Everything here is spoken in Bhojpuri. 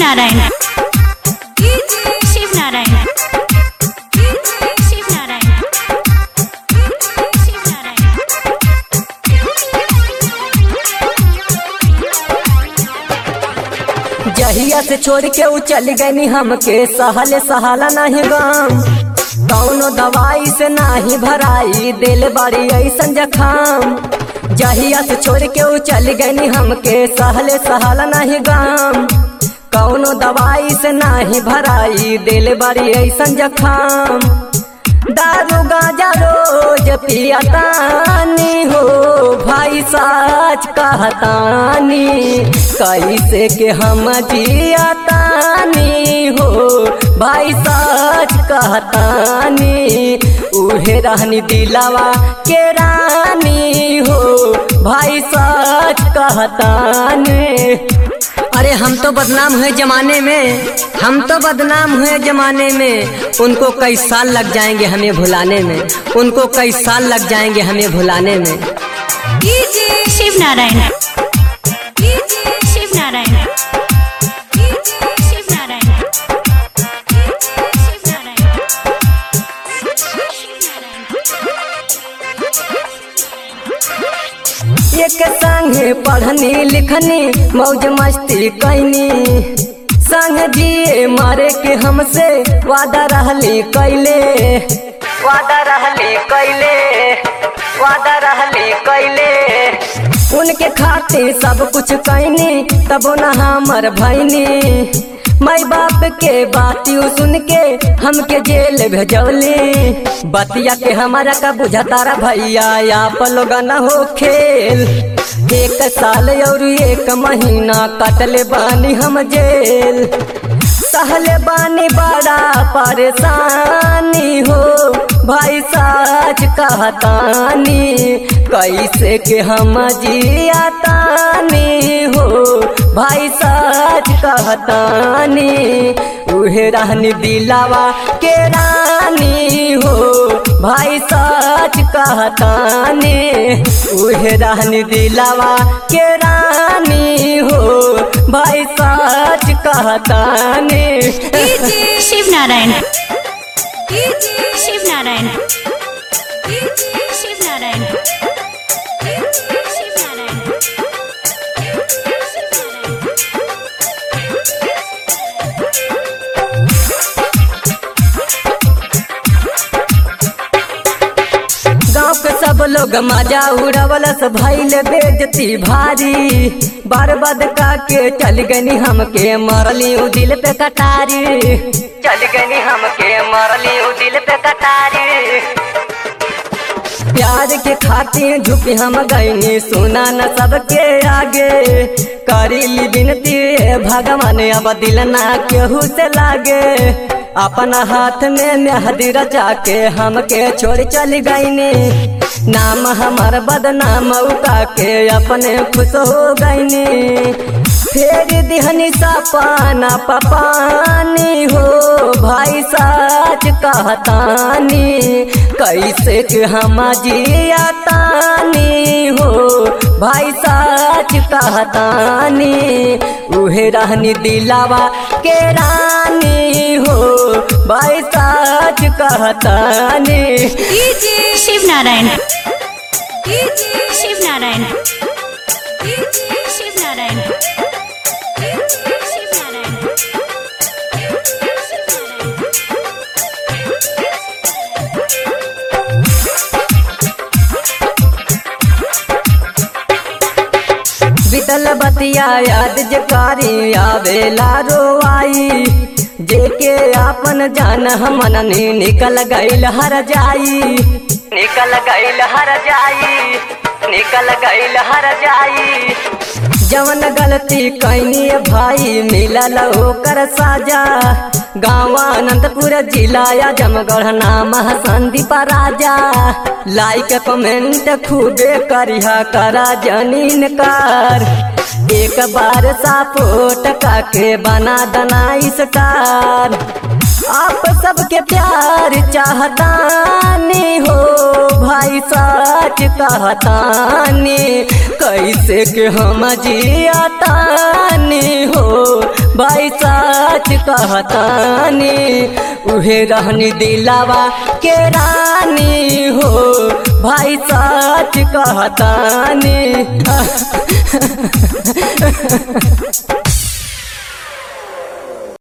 शिवनारायण शिवनारायण शिवनारायण जहिया से छोड़ के उ चल गनी हमके सहले सहाला नहीं गम कौनो दवाई से नाही भराई दिल बड़ी ऐसन जखाम जहिया से छोड़ के उ चल गनी हमके सहले सहाला नहीं गम कौनो दवाई से नाही भराई दिल बड़ी ऐसन जखाम दारू गाजा रोज पियतानी हो भाई साच कहतानी कैसे के हम जियतानी हो भाई साच कहतानी उहे रहनी दिलावा के रानी हो भाई साच कहतानी अरे हम तो बदनाम हुए जमाने में हम तो बदनाम हुए जमाने में उनको कई साल लग जाएंगे हमें भुलाने में उनको कई साल लग जाएंगे हमें भुलाने में शिवनारायण शिवनारायण शिवनारायण एक संगे पढ़नी लिखनी मौज मस्ती कैनी संग जिए मारे के हमसे वादा रहली कैले वादा रहली कैले वादा रहली कैले उनके खातिर सब कुछ कैनी तबो न हमर भैनी माई बाप के बातियों सुन के हमके जेल भेजौली बतिया के हमारा का बुझा तारा भैया या पलोगा न हो खेल एक साल और एक महीना कटले बानी हम जेल सहले बानी बड़ा परेशानी हो भाई साच कहतानी कैसे के हम जियातानी हो भाई साच कहतानी उहे रहनी दिलावा के रानी हो भाई साच कहतानी उहे रहनी दिलावा के रानी हो भाई साच कहतानी शिवनारायण शिवनारायण शिवनारायण गाँव के सब लोग मजा उड़वलस भैल बेजती भारी बर्बाद का के चल गनी हमके मरली उ दिल पे कटारी चल गनी हमके मरली उ दिल पे कटारी प्यार के खातिर झुकी हम गईनी सुना न सबके आगे करीली विनती हे भगवान अब दिल ना केहू से लागे अपना हाथ में मेहदी रचा के हमके छोड़ चल गईनी नाम हमार बदनाम उका के अपने खुश हो गईनी फेर दिहनी सपाना पपानी हो भाई साच कहतानी कैसे के हम जियातानी हो भाई साच कहतानी उहे रहनी दिलावा के रानी हो भाई साच कहतानी शिवनारायण शिवनारायण शिवनारायण बितल बतिया याद जकारी आवेला रोआई जेके आपन जान हमन ने निकल गईल हर जाई निकल गईल हर जाई निकल गईल हर जाई जवन गलती कैनी भाई मिलल ओकर साजा गाँव अनंतपुर जिला जमगढ़ नाम है संदीप राजा लाइक कमेंट खूबे करिहा करा जनीन कर एक बार सपोर्ट काके बना दना स्टार आप सबके प्यार चाहतानी हो भाई सच कहतानी कैसे के हम जियातानी हो भाई सच कहतानी उहे रहनी दिलावा के रानी हो भाई सच कहतानी